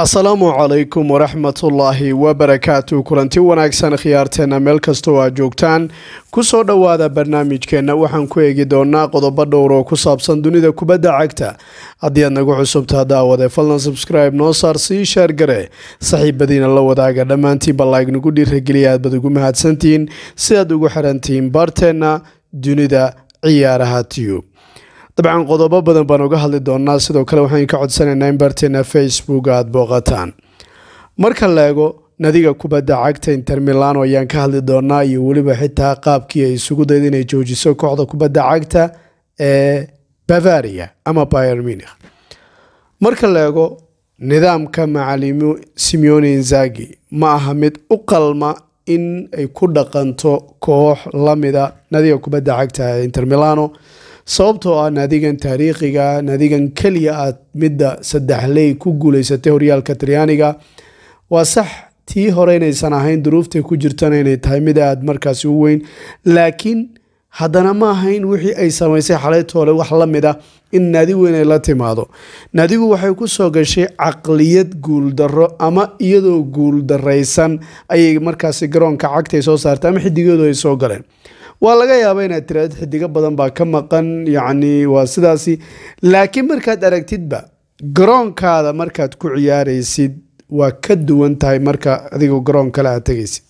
asalaamu calaykum waraxmatullaahi wabarakaatu kulanti wanaagsan khiyaarteena meel kastoo aad joogtaan kusoo dhowaada barnaamijkeenna waxaan ku eegi doonaa qodobo dhowr oo ku saabsan dunida kubadda cagta haddii aad nagu cusubtaa daawade fadlan subscribe noo saar sii sheergare saxiibadiina la wadaaga dhammaantiinba laig nagu dhiirageliya aad bad ugu mahadsantihiin si aad ugu xirantihiin baarteenna dunida ciyaaraha tiyub dabcan qodobo badan baan uga hadli doonaa sidoo kale waxaan ka codsanaynaa in barteena facebook aada booqataan marka la eego nadiga kubadda cagta inter milano ayaan ka hadli doonaa iyo weliba xitaa qaabkii ay isugu dayda inay joojiso kooxda kubadda cagta ee bavaria ama bayer munich marka la eego nidaamka macalimo simeone inzagi ma aha mid u qalma in ay ku dhaqanto koox lamida nadiga kubadda cagta ee inter milano sababtoo ah naadigan taariikhiga naadigan keliya aad midda saddexley ku guuleysatay horyaalka talyaaniga waa sax tii hore inaysan ahayn duruuftay ku jirtana inay tahay mid aad markaasi u weyn laakiin haddana ma ahayn wixii ay samaysay xalaytoole wax la mid ah in naadi weyn ay la timaado naadigu waxay ku soo gashay caqliyad guuldarro ama iyadoo guuldaraysan ayay markaasi garoonka cagtay soo saartay ama xidigeedu ay soo galeen waa laga yaaba inaad tiraad xidigo badan baa ka maqan yacni waa sidaasi laakiin markaad aragtidba garoonkaada markaad ku ciyaaraysid waa ka duwan tahay marka adigu garoon kale aad tegaysid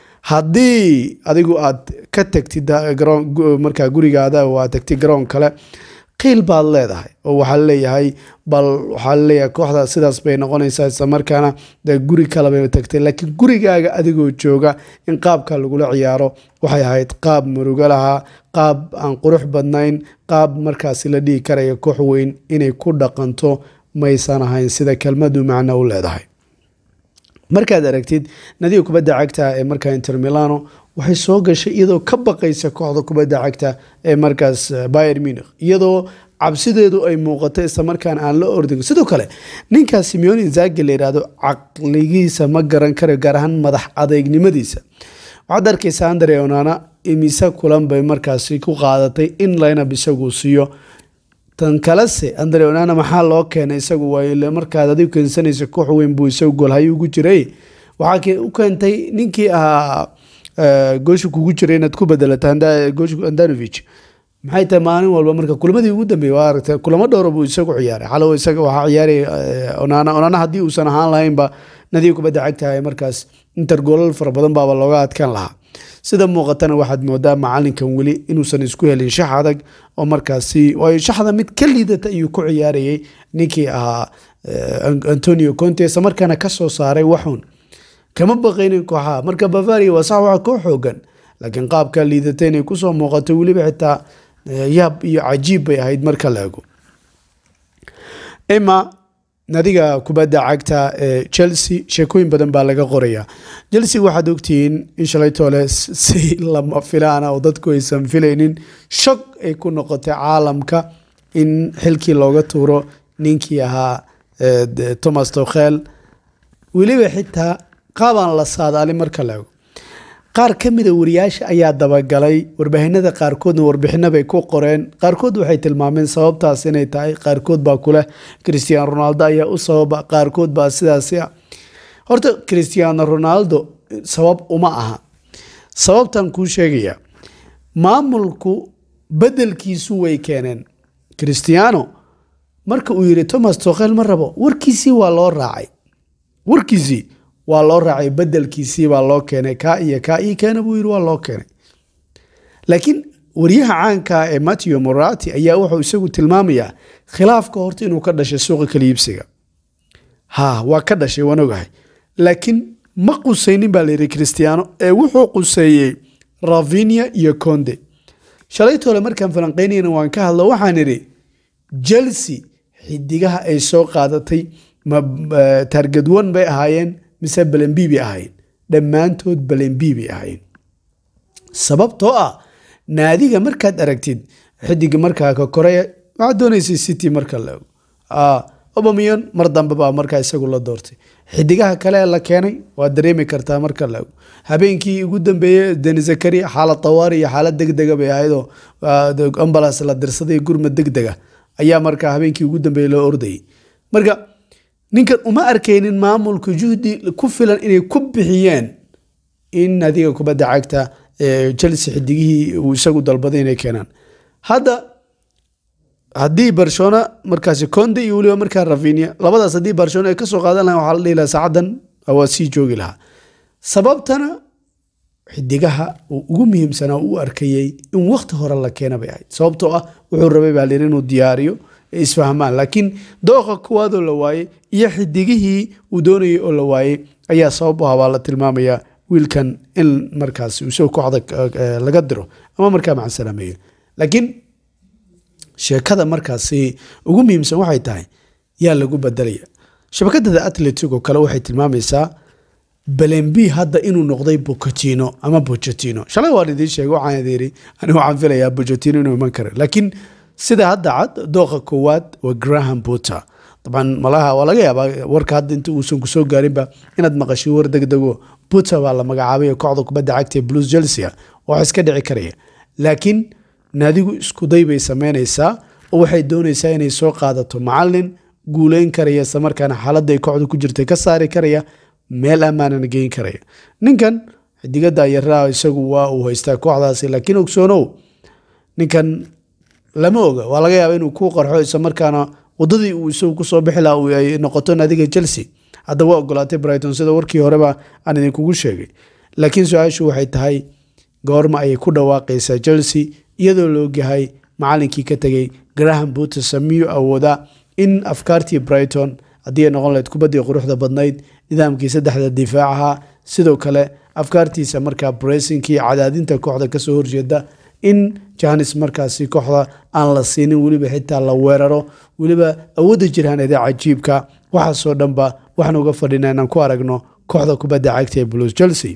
haddii adigu aad ka tagtid markaa gurigaada oo aad tagtid garoon kale qiil baad leedahay oo waxaa leeyahay bal waxaa leeyahay kooxda sidaas bay noqonaysaa isla markaana de guri kalebay tagtay laakiin gurigaaga adigoo jooga in qaabka lagula ciyaaro waxay ahayd qaab murugo lahaa qaab aan qurux badnayn qaab markaasi la dhihi karaya koox weyn inay ku dhaqanto maysan ahayn sida kelmadu macno u leedahay markaad aragtid nadiga kubadda cagta ee markaa inter milano waxay soo gashay iyadoo ka baqaysa kooxda kubadda cagta ee markaas bayer munich iyadoo cabsideedu ay muuqato islamarkaan aan la ordin sidoo kale ninkaas simeon inzagi la yidhaahdo caqligiisa ma garan karayo gaar ahaan madax adeegnimadiisa waxaad arkaysa andre onana imise kulan bay markaasi ku qaadatay in laynab isagu siiyo tan kalese andre onana maxaa loo keenay isagu waay markaad adigu keensanaysa koox weyn buu isagu goolhayo ugu jiray waxaa u keentay ninkii ahaa goosha kugu jiray inaad ku bedelata gosh andanovich maxay tahay maalin walba marka kulamadii ugu dambeeyey waa aragtay kulamo dhowra buu isagu ciyaaray xalow isaga waxaa ciyaaray onana onana haddii uusan ahaan lahaynba nadiga kubadda cagtahay markaas inter goolal fara badan baaba looga adkaan lahaa sida muuqatana waxaad moodaa macalinkan weli inuusan isku helin shax adag oo markaasi waayo shaxda mid ka liidata ayuu ku ciyaarayay ninkii ahaa antonio conte isla markaana kasoo saaray waxun kama baqaynin kooxaha marka bavaria waa sax waa koo xoogan laakiin qaabka liidata inay kusoo muuqato weliba xitaa yaab iyo cajiib bay ahayd marka la ego ima nadiga kubadda cagta ee chelsea sheekooyin badan baa laga qorayaa chelsea waxaad ogtihiin in shalaytoole si lama filaana oo dadku aysan filaynin shog ay ku noqotay caalamka in xilkii looga tuuro ninkii ahaa thomas tokhel weliba xitaa qaabaan la saadaalin marka la ego qaar ka mida wariyaasha ayaa dabagalay warbaahinada qaarkoodna warbixino bay ku qoreen qaarkood waxay tilmaameen sababtaas inay tahay qaarkood baa kuleh christian ronaldo ayaa u sababa qaarkood baa sidaasi ah horta christiano ronaldo sabab uma aha sababtan kuu sheegaya maamulku bedelkiisu way keeneen christiano marka uu yiri thomas tokhel ma rabo warkiisii waa loo raacay warkiisii waa loo raacay bedelkiisii baa loo keenay kaa iyo kaa ii keena buu yiri waa loo keenay laakiin wariyaha caanka ee matthew morati ayaa wuxuu isagu tilmaamayaa khilaafka horta inuu ka dhashay suuqa kaliibsiga ha waa ka dhashay waan ogahay laakiin ma qusaynin baa layidhi christiano ee wuxuu quseeyey ravinia iyo conde shalaytoole markaan falanqeynayna waan ka hadlo waxaan idhi chelsea xidigaha ay soo qaadatay ma target one bay ahaayeen mise balenbi bay ahaayeen dhammaantood balenbi bay ahaayeen sababtoo ah naadiga markaad aragtid xidiga markaa ka koreya waxaad doonaysay city marka la ego obamion mar dambe baa markaa isagu la doortay xidigaha kale la keenay waad dareemi kartaa marka la ego habeenkii ugu dambeeyey deni zakari xaalad tawaari iyo xaalad degdega bay ahaydoo ambulance la dirsaday gurmad degdega ayaa markaa habeenkii ugu dambeeyey loo ordayay marka ninkan uma arkaynin maamulka juhdi ku filan inay ku bixiyeen in nadiga kubadda cagta chelsea xidigihii uu isagu dalbaday inay keenaan hadda haddii barcelona markaasi conde iyo weliba markaa ravinia labadaas haddii barcelona ay kasoo qaadan lahan waxaa la dhihi lahaa saacadan waa sii joogi lahaa sababtana xidigaha uu ugu muhiimsanaa u arkayey in wakti hore la keena bay ahayd sababtoo ah wuxuu rabay baa layiri inuu diyaariyo ee isfahmaan laakiin dooqa kuwaadoo la waayey iyo xidigihii uu doonayay oo la waayey ayaa sabab u ah baa la tilmaamayaa wiilkan in markaas isagoo kooxda laga diro ama markaa macasalaameeyo laakiin sheekada markaasi ugu muhiimsan waxay tahay yaa lagu bedelaya shabakadada atletico kale waxay tilmaamaysaa balenbi hadda inuu noqday bocatino ama bocatino shalay waan idiin sheegay waxaan idin yidhi anigu waxaan filayaa bocatino inuu iman karo laakiin sida hadda cad dooqa koowaad waa graham potter dabcan malaha waa laga yaabaa warka hadda inta uusan kusoo gaarinba inaad maqashay war degdego potter baa la magacaabay kooxda kubadda cagta ee blues chelsea wax iska dhici karaya laakiin naadigu iskuday bay sameynaysaa oo waxay doonaysaa inay soo qaadato macalin guuleyn karaya isla markaana xaaladda ay kooxda ku jirtay ka saari karaya meel ammaanana geyn karaya ninkan xidigada yaraa isagu waa uu haystaa kooxdaasi laakiin ogsoonow ninkan lama oga waa laga yaaba inuu ku qarxo isla markaana wadadii uu isagu kusoo bixi laha ay noqoto naadiga chelsea hadda waa ogolaatay brighton sida warkii horeba aan idinkugu sheegay laakiin su-aashu waxay tahay goorma ayay ku dhawaaqaysaa chelsea iyadoo la ogyahay macalinkii ka tegay graham buter samiyuu awoodaa in afkaartii brighton haddii ay noqon lahayd kubaddii quruxda badnayd nidaamkii saddexda difaacaha sidoo kale afkaartiisa markaa bresinkii cadaadinta kooxda kasoo horjeeda in janis markaasi kooxda aan la siinin weliba xitaa la weeraro weliba awoodda jirhaaneeda cajiibka waxaasoo dhanba waxaan uga fadhina inaan ku aragno kooxda kubadda cagta ee blues chelsea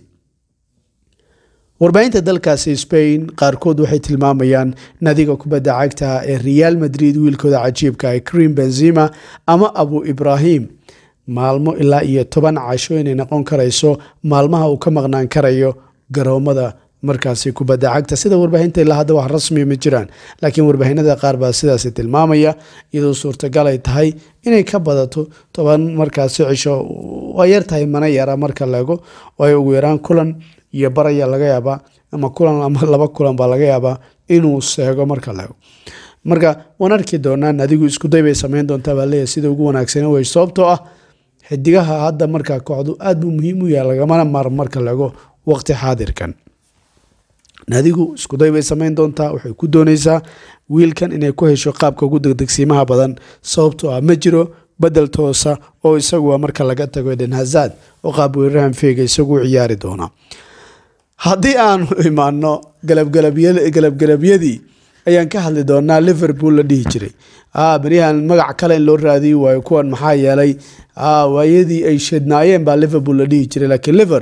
warbaahinta dalkaasi spain qaarkood waxay tilmaamayaan nadiga kubadda cagta ee real madrid wiilkooda cajiibka ee cream benzima ama abu ibrahim maalmo ilaa iyo toban casho inay noqon karayso maalmaha uu ka maqnaan karayo garoomada markaasi kubadda cagta sida warbaahinta ilaa hadda wax rasmiya ma jiraan laakiin warbaahinada qaar baa sidaasi tilmaamaya iyadoo suurtagal ay tahay inay ka badato toban markaasi cisho waa yar tahay mana yara marka laego waayo ugu yaraan kulan iyo bar ayaa laga yaabaa ama kulan ama laba kulan baa laga yaabaa inuu seego marka laego marka waan arki doonaan adigu iskuday bay sameyn doontaa baa leeyahay sida ugu wanaagsan wey sababtoo ah xidigaha hadda markaa kooxdu aad buu muhiim u yahay lagamana maaro marka laego waqti xaadirkan naadigu iskuday bay sameyn doontaa waxay ku dooneysaa wiilkan inay ku hesho qaabka ugu degdegsiimaha badan sababtoo ah ma jiro bedel toosa oo isagu marka laga tago eden hazad oo qaab weerarahan feega isagu u ciyaari doona haddii aanu imaano galabgalabyadii ayaan ka hadli doonaa liverpool la dhihi jiray beryahan magac kale in loo raadiyi waayo kuwan maxaa yeelay waayadii ay shadnaayeen baa liverpool la dhihi jiray laakiin liver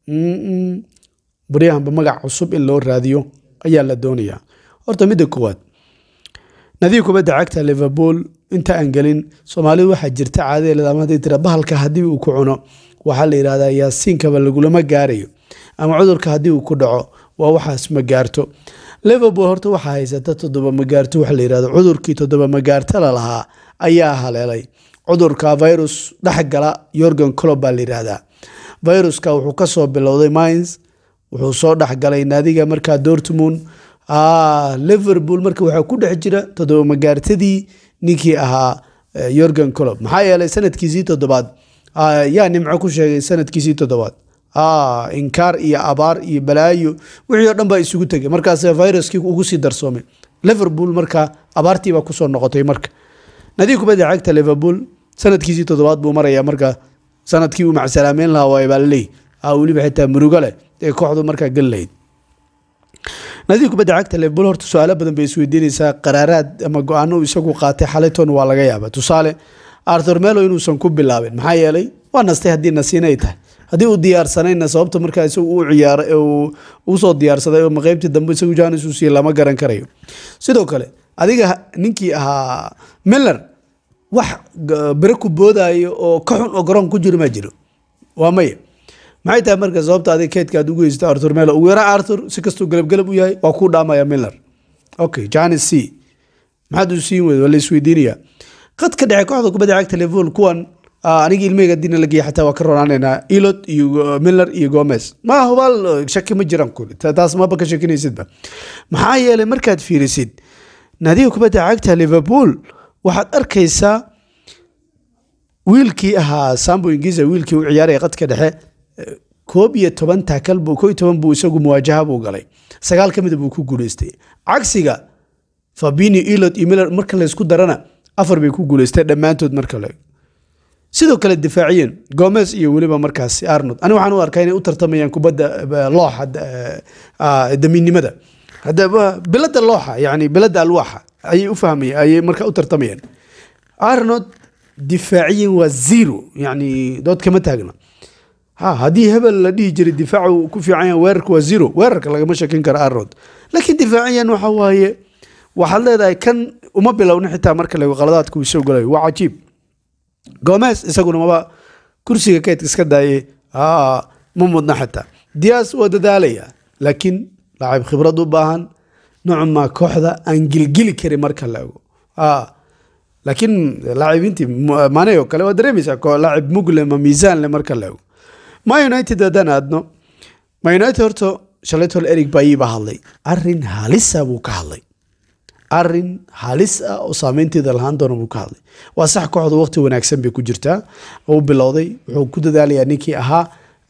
baryahanba magac cusub in loo raadiyo ayaa la doonayaa horta midda koowaad nadiga kubadda cagta liverpool inta aan gelin soomaalidu waxaa jirta caadadeed ama hadday tira bahalka haddii uu ku cuno waxaa la yidhahdaa yaasiinkaba lagulama gaarayo ama cudurka haddii uu ku dhaco waa waxaas ma gaarto liverpool horta waxaa haysata toddoba magaarto waxa la yidhahdo cudurkii toddoba magaarto lalahaa ayaa haleelay cudurka virus dhexgala yorgan colob baa la yidhaahdaa viruska wuxuu kasoo bilowday mines wuxuu soo dhexgalay naadiga markaa dortmund liverpool marka waxaa ku dhex jira toddoba magaartadii ninkii ahaa yorgan colob maxaa yeelay sanadkiisii toddobaad yaa nimco ku sheegay sanadkiisii toddobaad inkaar iyo abaar iyo balaayo wixii o dhan baa isugu tegay markaas viruskii ugu sii darsoomay liverpool marka abaartiibaa kusoo noqotay marka nadiga kubadda cagta liverpool sanadkiisii toddobaad buu maraya marka sanadkii uu macsalaameyn lahaa waay baa laleey weliba xitaa murugo leh ee kooxdu markaa gal lahayd nadiga kubadda cagta liverpool horta su-aalo badan bay isweydiinaysaa qaraaraad ama go-aano isagu qaatay xalayton waa laga yaaba tusaale arthur melo inuusan ku bilaabin maxaa yeelay waa nastay haddii nasiin ay tahay haddii uu diyaarsanayna sababta markaa isagu u ciyaara usoo diyaarsaday oo maqeybtii dambe isagu janis uu siiye lama garan karayo sidoo kale adiga ninkii ahaa miller wax bere ku boodayo oo ka xun oo garoon ku jiro maa jiro waa maya maxay tahay marka sababta adig keydka aad ugu heysta arthur melo ugu yara arthur si kastuu galabgalab u yahay waa kuu dhaamaya miller okay janis c maxaad u siin weyda waa la isweydiinaya qad ka dhexe kooxda kubadda cagta liverpool kuwan aniga ilmahayga haddiina la geeya xataa waa ka ronaanaynaa elot iyo miller iyo gomez ma hubaal shaki ma jiraan kuli taas maba ka shakinaysidba maxaa yeelay markaad fiirisid naadiga kubadda cagta liverpool waxaad arkaysaa wiilkii ahaa sambo ingiza wiilkii u ciyaaraya qadka dhexe koob iyo toban taakal buu koo iyo toban buu isagu muwaajaha buu galay sagaal ka mida buu ku guuleystay cagsiga fabini elot iyo miller marka laysku darana afar bay ku guuleysteen dhammaantood marka la sidoo kale difaaciyen gomez iyo weliba markaasi arnold ani waxaan u arkaa inay u tartamayaan kubadda looxa damiinnimada bilada looxa yani bilada alwaaxa ayay u fahmaya ayay marka u tartamayaan arnold difaaciyan waa zero yani dood kama taagna ha haddii hebel la dhihi jiray difaacu ku fiican yahay weerarka waa zero weerarka lagama shakin karo arnold laakiin difaaciyan waxa waaye waxaad leedahay kan uma bilowna xitaa marka lago qaladaadka uu soo galayo waa cajiib gomez isaguna maba kursiga kaydka iska daayay ma mudna xitaa dias waa dadaalaya laakiin laacib khibrad u baahan noocmaa kooxda aan gilgili karin marka la ego laakiin laacibiintii mane oo kale waa dareemaysaa laacib mugle ma miisaan le marka la ego ma united haddaan aadno ma united horta shalaytol eric bayi baa hadlay arin halisa buu ka hadlay arin halis ah oo saameynteeda lahaan doona buu ka hadlay waa sax kooxda waqti wanaagsan bay ku jirtaa u bilowday wuxuu ku dadaalayaa ninkii ahaa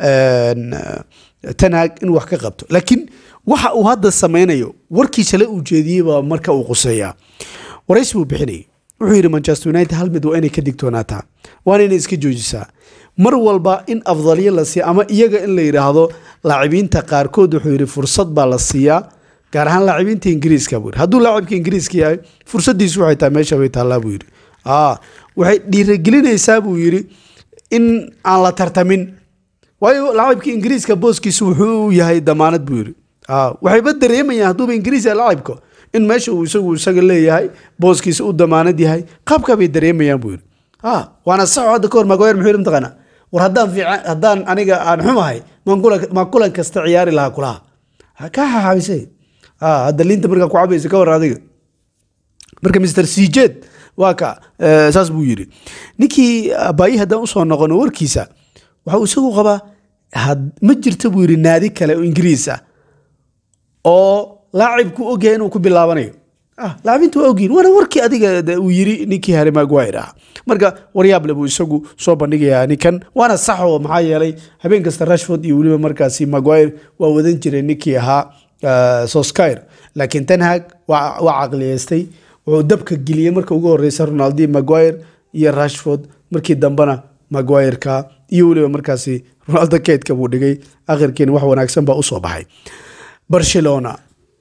tanaag in wax ka qabto laakiin waxa uu hadda sameynayo warkii shalay uu jeediyey baa marka uu quseeyaa waraysi buu bixinayay wuxuu yidhi manchester united hal mid waa inay ka digtoonaataa waana inay iska joojisaa mar walba in afdalyo la siiya ama iyaga in la yidhaahdo laacibiinta qaarkood wuxuu yidhi fursad baa la siiyaa gaar ahaan laacibiinta ingiriiska buu yidhi hadduu laacibka ingiriiska yahay fursadiisu waxay tahay meesha bay taallaa buu yidhi waxay dhiiragelinaysaa buu yidhi in aan la tartamin waayo laacibka ingiriiska booskiisu wuxuu yahay damaanad buu yidhi waxayba dareemayaan hadduuba ingiriis yahay laacibka in meesha uu isagu isaga leeyahay booskiisa u damaanad yahay qaabkaa bay dareemayaan buu yidhi waana saxo hadda kahor magoyer muxuu yidhi mataqaanaa war haddaan fiican haddaan aniga aan xumahay maan kulan kasta ciyaari lahaa kulaha kaa xaxaabisay hadda liinta markaa ku cabaysa ka war adiga marka mr sijeed waa ka saas buu yidhi ninkii baayi haddaan usoo noqono warkiisa waxa uu isagu qabaa ma jirta buu yidhi naadi kale oo ingiriis ah oo laacibku ogyahay inuu ku bilaabanayo laacibinta waa ogyihin waana warkii adiga uu yiri ninkii harry maguire ah marka waryaable buu isagu soo bandhigayaa ninkan waana sax oo maxaa yeelay habeen kasta rashford iyo weliba markaasi maguire waa wadan jiray ninkii ahaa soskyr laakiin tanhag waa caqliyeystay wuxuu dabka geliyey marka ugu horeysa ronaldi maguire iyo rashford markii dambena maguireka iyo weliba markaasi ronaldo keydka buu dhigay akhirkiina wax wanaagsan baa usoo baxay barcelona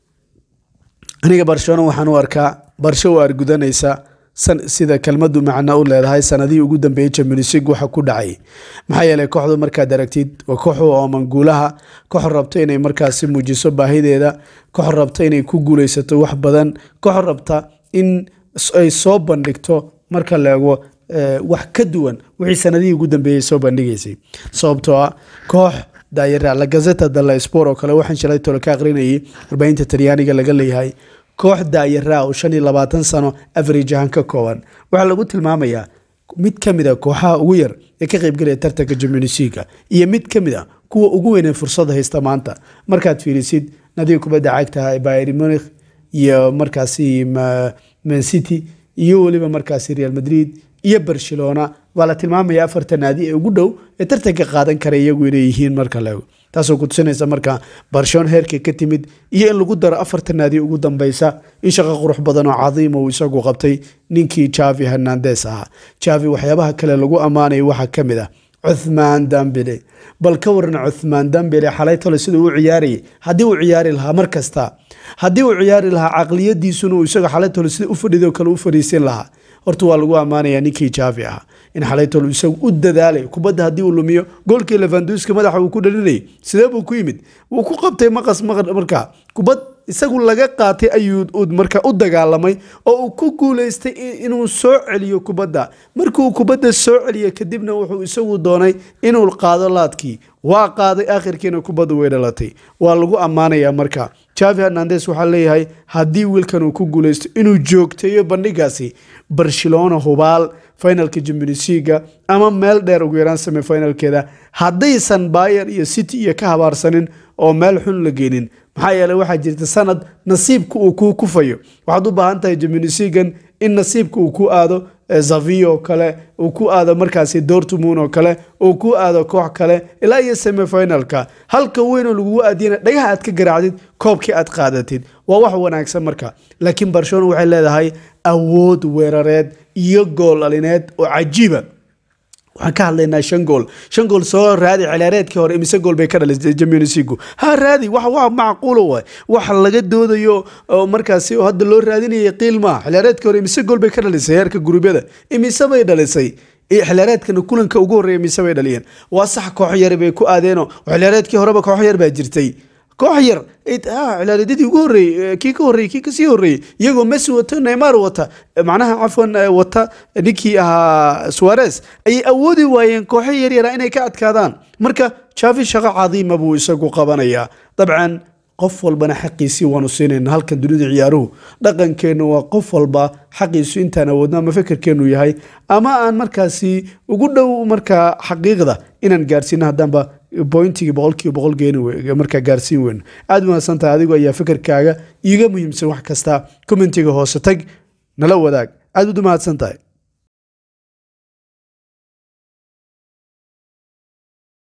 aniga barcelona waxaan u arkaa barsho u argudanaysa sida kelmadu macno u leedahay sanadihii ugu dambeeyey champions league waxa ku dhacay maxaa yeelay kooxdu markaad aragtid waa koox u ooman guulaha koox rabta inay markaasi muujiso baahideeda koox rabta inay ku guuleysato wax badan koox rabta in ay soo bandhigto marka la eego wax ka duwan wixii sanadihii ugu dambeeyey soo bandhigaysay sababtoo ah koox daayara la gazeta dalla sport oo kale waxaan shalay tolo ka aqrinayay warbaahinta talyaaniga laga leeyahay koox daayara oo shan iyo labaatan sano average ahaan ka kooban waxaa lagu tilmaamayaa mid ka mid a kooxaha ugu yar ee ka qaybgelaya tartanka jamunisiga iyo mid ka mid a kuwa ugu weynee fursada haysta maanta markaad fiirisid nadiga kubadda cagtaha ee bayr munich iyo markaasi mancity iyo weliba markaasi real madrid iyo barcelona waa la tilmaamaya afarta naadi ee ugu dhow ee tartanka qaadan kara iyagu inay yihiin marka laego taasoo kutusinaysa marka barcelona heerka ka timid iyo in lagu daro afarta naadi ugu dambeysa in shaqo qurux badan oo cadiima uu isagu qabtay ninkii javi hernandes ahaa javi waxyaabaha kale lagu ammaanaya waxaa ka mid ah cuthmaan dambele bal ka waran cuthmaan dambele xalay tole sida uu ciyaarayay haddii uu ciyaari lahaa mar kasta haddii uu ciyaari lahaa caqliyadiisuna uu isaga xalay tole sida u fadhido kale u fadhiisin lahaa horta waa lagu ammaanayaa ninkii jaafi ahaa in xalaytol isagu u dadaalay kubadda haddii uu lumiyo goolkii levanduska madaxa uu ku dhalinayay sidee buu ku yimid wuu ku qabtay maqas markaa kubad isagu laga qaatay ayuu marka u dagaalamay oo uu ku guuleystay inuu soo celiyo kubadda markuu kubadda soo celiyo kadibna wuxuu isagu doonay inuu qaado laadkii waa qaaday akhirkiina kubadda way dhalatay waa lagu ammaanayaa marka javi hernandes waxaa leeyahay haddii wiilkan uu ku guuleysto inuu joogteeyo bandhigaasi barcelona hubaal finalka jimbilisiga ama meel dheer ugu yaraan semifinalkeeda haddaysan bayer iyo city iyo ka habaarsanin oo meel xun la geenin maxaa yeeley waxaa jirta sanad nasiibka uu kuu kufayo waxaad u baahan tahay jimbilisigan in nasiibka uu ku aado zavi oo kale uu ku aado markaasi dortmund oo kale uu ku aado koox kale ilaa iyo semifinalka halka weynoo lagugu aadiyana dhagaha aad ka garaacdid koobkii aad qaadatid waa wax wanaagsan marka laakiin barcelona waxay leedahay awood weerareed iyo gool alineed oo cajiiba waxaan ka hadlaynaa shan gool shan gool soo raadi cilaareedkii hore imise gool bay ka dhalisay jamionisigu ha raadi wax wax macquulo waay wax laga doodayo oo markaasi oo hadda loo raadinaya qiil maa cilaareedkii hore imise gool bay ka dhalisay heerka gurubyada imise bay dhalisay xilaareedkana kulanka ugu horreeya imise bay dhaliyeen waa sax koox yar bay ku aadeenoo xilaareedkii horeba koox yar baa jirtay koox yar cilaareedyadii ugu horreeyey kii ka horreeyey kii kasii horreeyey iyagoo messi wata neymar wata macnaha cafwan wata ninkii ahaa suarez ayay awoodi waayeen kooxo yaryara inay ka adkaadaan marka jaafi shaqo cadiima buu isagu qabanayaa dabcan qof walbana xaqiisii waanu siinayna halkan dunida ciyaaruhu dhaqankeennu waa qof walba xaqiisu intaan awoodno ama fekerkeennu yahay ama aan markaasi ugu dhow markaa xaqiiqda inaan gaarsiino haddaanba bointigii boqolkiiba boqol geeni markaa gaarsiin weyno aada mahadsantahay adigu ayaa fekerkaaga iiga muhiimsan wax kasta commentiga hoose tag nala wadaag aad ud u mahadsan tahay